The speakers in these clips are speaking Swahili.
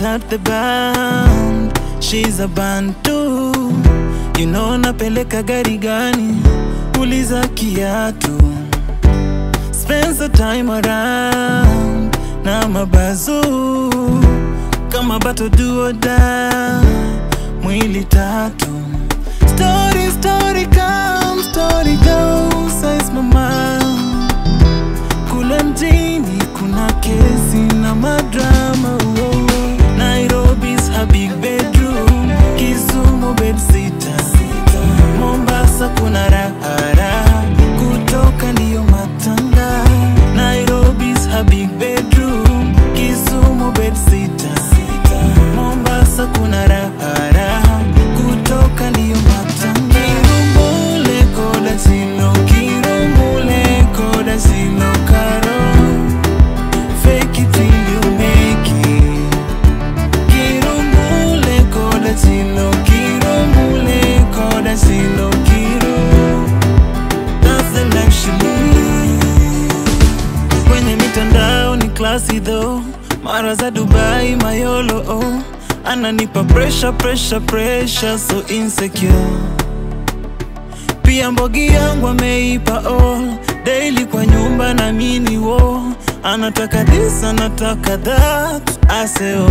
not the band, she's a bantu. You know napeleka gari gani? Uliza kiatu. Spend the time around na mabazu kama bato do or die, mwili tatu. Story, story come, story go, says mama. Kule mjini kuna kesi na madrama oh, oh. Nairobi's her big bedroom, Kisumu bedsitter, Mombasa kuna raha raha, kutoka ndiyo matanga. Nairobi's her big bedroom, Kisumu bedsitter, Mombasa kuna raha raha, kutoka ndiyo matanga. Kirumbule koda silo, kirumbule koda silo karo. Fake it till you make it. Kirumbule koda silo, kirumbule koda silo kiro. That's the life she lives. Kwenye mitandao ni classy though, mara za Dubai mayolo oh. Ananipa pressure pressure pressure so insecure pia mbogi yangu ameipa all daily kwa nyumba na mini wo anataka this anataka that aseo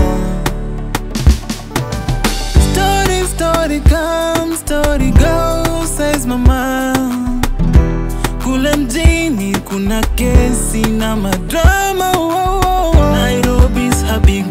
story story come story go says mama kule mjini kuna kesi na madrama oh, oh, oh. Nairobi's her big